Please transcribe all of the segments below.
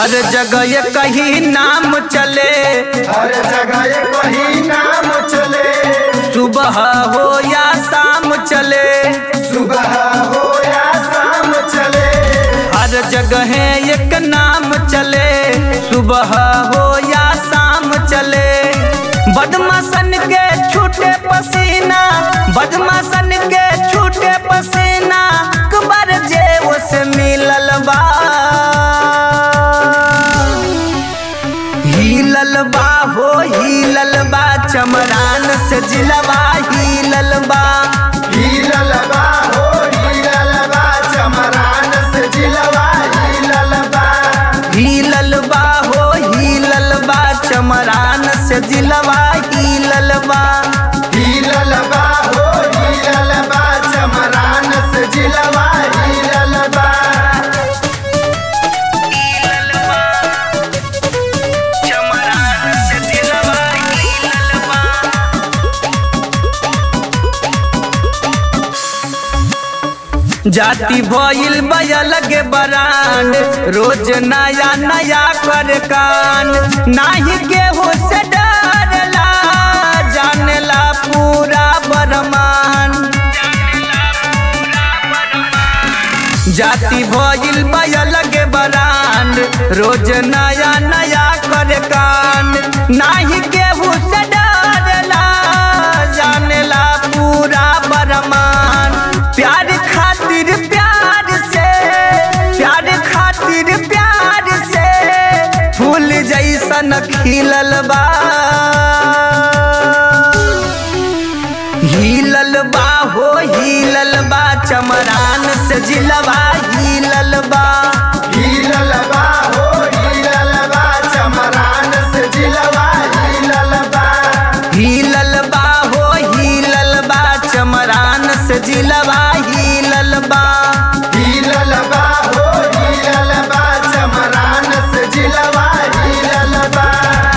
हर जगह ये कहीं नाम चले हर जगह ये कहीं नाम चले सुबह हो या शाम चले सुबह हो या शाम चले हर जगह एक नाम चले सुबह हो या शाम चले बदमाशन के छूटे पसीना बदमाशन के छूटे पसीना कबर जे से मिलल बा हिलल बा हो हिलल बा चमरान से जिलवा हिलल बा हीलल बा हो हीलल बा चमरान से जिलवा हीलल बा हिलल बा हो हिलल बा चमरान से जिलवा हिलल बा हीलल बा हो हीलल बा चमरान से जिलवा हीलल बा चमरान से जिलवा हिलल बा जाति भइल बयल के बरांड रोज नया नया कर कान नाही केहू से डरला जानेला पूरा बरमान जाति भइल बयल के बरांड रोज नया नया कर कान नाही केहू से डरला जानेला पूरा बरमान प्यार खातिर प्यार से प्यार खातिर प्यार से फूल जैसन खिलल बा हिलल बा हो हिलल बा चमरान से जिलवा हिलल बा हीलल बा हो हीलल बा चमरान से जिलवा हीलल बा हिलल बा हो हिलल बा चमरान से जिलवा हिलल बा हीलल बा हो हीलल बा चमरान से जिलवा हीलल बा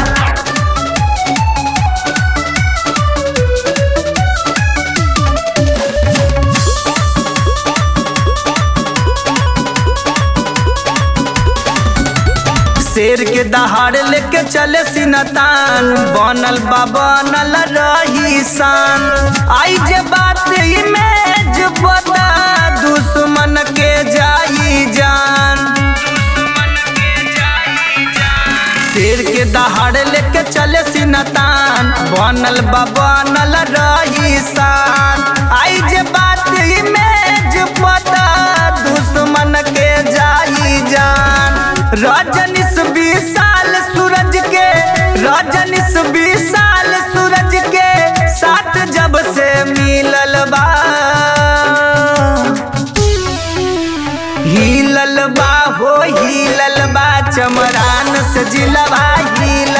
शेर के दहाड़ लेके चले सिनतान बनल बा बनल रही शान आई जे बात इमेज बता दुश्मन के जाई जान शेर के दहाड़ लेके चले सिनतान बनल बा बनल रही शान आई जे बात इमेज पता दुश्मन के जाई जान रजनीश विशाल सूरज के रजनीश विशाल सूरज के साथ जब से मिलल बा हिलल बा हो हिलल बा चमरान से जिलवा हिलल